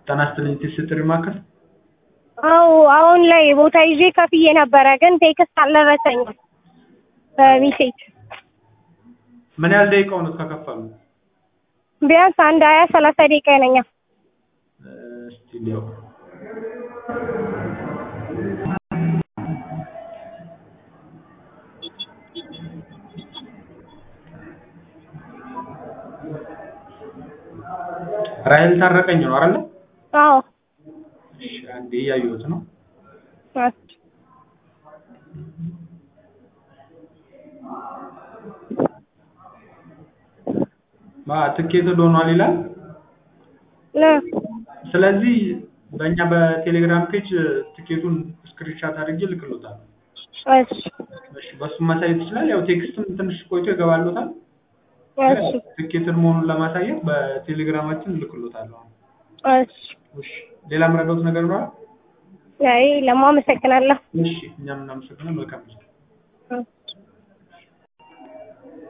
ጤና ይስጥልኝ ስትሪ ማዕከል አዎ አሁን ላይ ቦታ ይዤ ከፍዬ ነበረ፣ ግን ቴክስት አልደረሰኝም በሜሴጅ። ምን ያህል ደቂቃ ሆኖት ከከፈሉ? ቢያንስ አንድ ሀያ ሰላሳ ደቂቃ ይነኛል። እስቲ ሊያው ራሄል ታረቀኝ ነው አይደለ? አዎ እሺ አንዴ እያየሁት ነው። እሺ። ማ ትኬት ሆኗል ይላል። ነ ስለዚህ በእኛ በቴሌግራም ፔጅ ትኬቱን ስክሪንሻት አድርጌ ልክሎታል። እሺ እሺ በሱ ማሳየት ይችላል። ያው ቴክስትም ትንሽ ቆይቶ ይገባሎታል። እሺ ትኬትን መሆኑን ለማሳየት በቴሌግራማችን ልክሎታለሁ። እሺ። እሺ ሌላ የምረዳውት ነገር ነው? አይ ለማ አመሰግናለሁ። እሺ እኛም እናመሰግናለን። መልካም ጊዜ